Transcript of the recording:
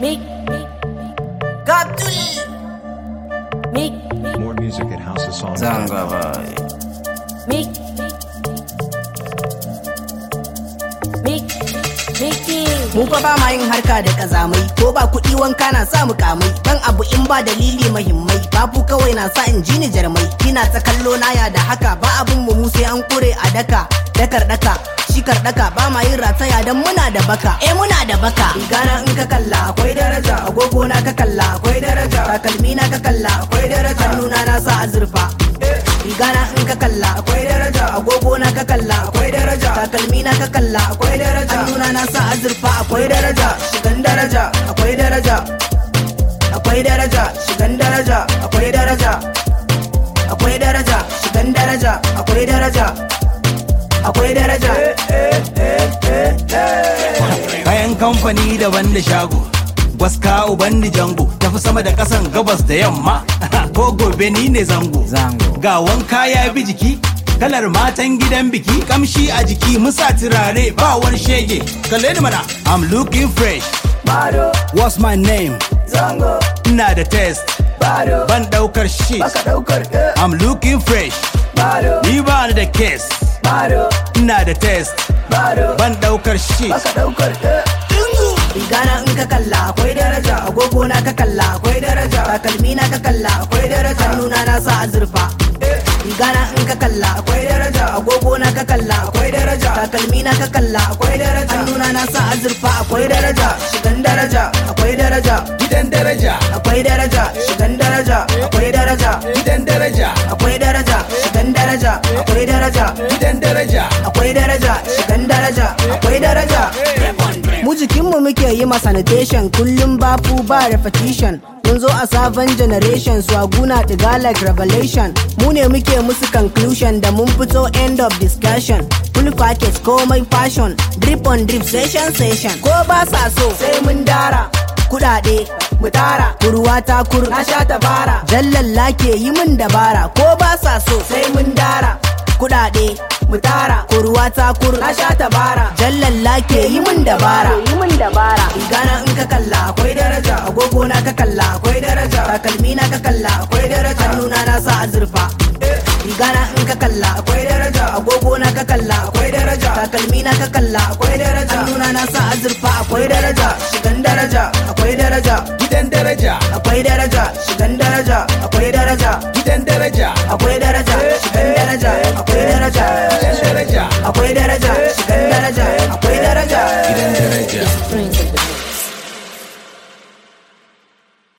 Mick, Gabdul, Mick, More music at House of Songs. Zanga bai. Mick, Mick, Mickey. Mu fa ba ma yin harka da kazamai ko ba kuɗi wanka na sa mu kamai dan abu in ba dalili mahimmai babu kawai na sa in ji ni jarmai kina ta kallo na ya da haka ba abun mu mu sai an kure a daka dakar daka shikar daka ba ma yin rataya dan muna da baka eh muna da baka rigana in ka kalla akwai daraja agogo na ka kalla akwai daraja takalmi na ka kalla akwai daraja hannuna na sa azurfa rigana in ka kalla akwai daraja agogo na ka kalla akwai daraja takalmi na ka kalla akwai daraja hannuna na sa azurfa akwai daraja shigan daraja akwai daraja akwai daraja shigan daraja akwai daraja akwai daraja shigan daraja akwai daraja akwai daraja Bayan kamfani daban da shago Gwaska uban ni jango Tafi sama da kasan gabas da yamma Ko gobe ni ne zango Zango. Ga wanka ya bi jiki Kalar matan gidan biki Kamshi a jiki musa turare ba wani shege Kalle ni mana I'm looking fresh bado What's my name? zango Ina da test bado Ban daukar shit daukar eh, I'm looking fresh bado Ni ba ni da case bado Ina da test bado Ban daukar shit daukar Rigana in ka kalla akwai daraja agogo na ka kalla akwai daraja takalmi na ka kalla akwai daraja hannuna na sa azurfa Rigana in ka kalla akwai daraja agogo na ka kalla akwai daraja takalmi na ka kalla akwai daraja hannuna na sa azurfa akwai daraja shigan daraja akwai daraja Gidan daraja akwai daraja shigan daraja akwai daraja Gidan daraja akwai daraja shigan daraja akwai daraja Gidan daraja akwai daraja shigan daraja akwai daraja mu jikinmu muke yi ma sanitation kullum bafu ba repetition mun zo a sabon generation swaguna tiga like revelation mu ne muke musu conclusion da mun fito end of discussion full package komai fashion drip on drip session session ko ba sa so sai mun dara kudade mu tara kurwa ta kur na sha tabara jallalla ke yi min dabara ko ba sa so sai mun dara kudade mu tara kurwa ta kur na sha tabara jallalla ke yi min dabara yi min dabara rigana in ka kalla akwai daraja agogo na ka kalla akwai daraja takalmi na ka kalla akwai daraja hannuna na sa azurfa rigana in ka kalla akwai daraja agogo na ka kalla akwai daraja takalmi na ka kalla akwai daraja hannuna na sa azurfa akwai daraja shigan daraja akwai daraja Gidan daraja akwai daraja shigan daraja akwai daraja Gidan daraja akwai daraja